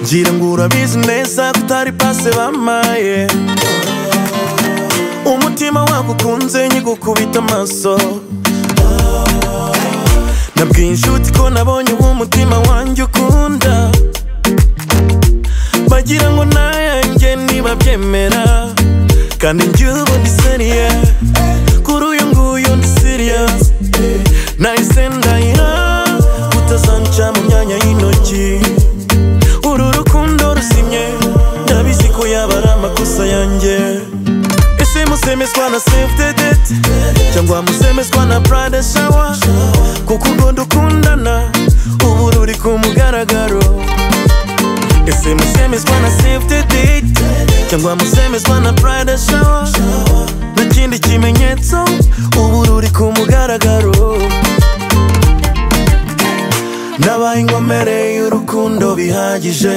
ngira ngo urabizi neza ko utari pase bamaye umutima wagukunze nkigukubita amaso nabwiye inshuti ko nabonye umutima wanjye ukunda bagira ngo nayanjye nibabyemera kandi njye ubu ndi seriye kuri uyu nguyu ndi seriyazi nahise ndahira utazanca mu myanya y'intoki uru rukundo rusimye ndabizi ko yaba ari amakosa yanjye ese musemezwa na save the date cyangwa musemezwa na pride shower kuko ubwo dukundana ubu ruri ku mugaragaro ese musemezwa na save the date cyangwa musemezwa na pride shower nta kindi kimenyetso ubu ruri ku mugaragaro nabaye inkomere y'urukundo bihagije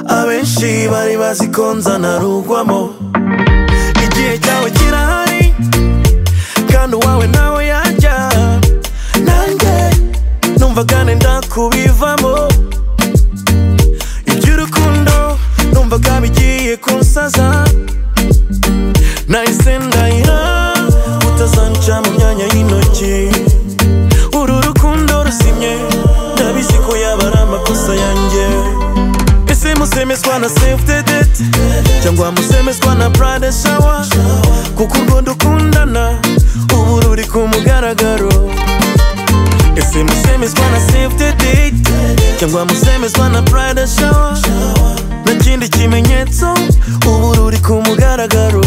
abenshi bari bazi ko nzanarugwamo igihe cyawe kirahari kandi uwawe nawe yajya nanjye numva kandi ndakubivamo iby'urukundo numvaga bigiye kunsaza nahise ndahira utazanca mu myanya y'intoki uru rukundo rusimye ndabizi ko yaba ari amakosa yanjye ese musemezwa na save the date cyangwa musemezwa na pride shower kuko urwo dukundana ubu ruri ku mugaragaro ese musemezwa na save the date cyangwa musemezwa na pride shower nta kindi kimenyetso ubu ruri ku mugaragaro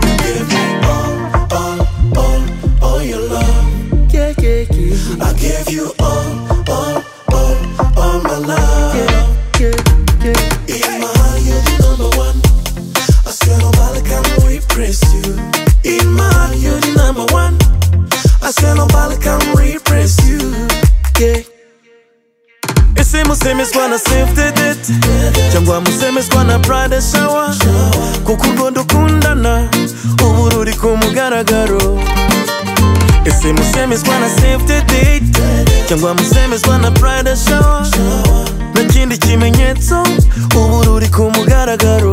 You give me all, all, all, all your love. I give you all, all, all, all my love. In my heart, you're the number one. I swear nobody can replace you. In my heart, you're the number one. I swear nobody can replace you. Yeah. Ese musemezwa na save the date cyangwa musemezwa na pride shower kuko urwo dukundana ubu ruri ku mugaragaro ese musemezwa na save the date cyangwa musemezwa na pride shower nta kindi kimenyetso ubu ruri ku mugaragaro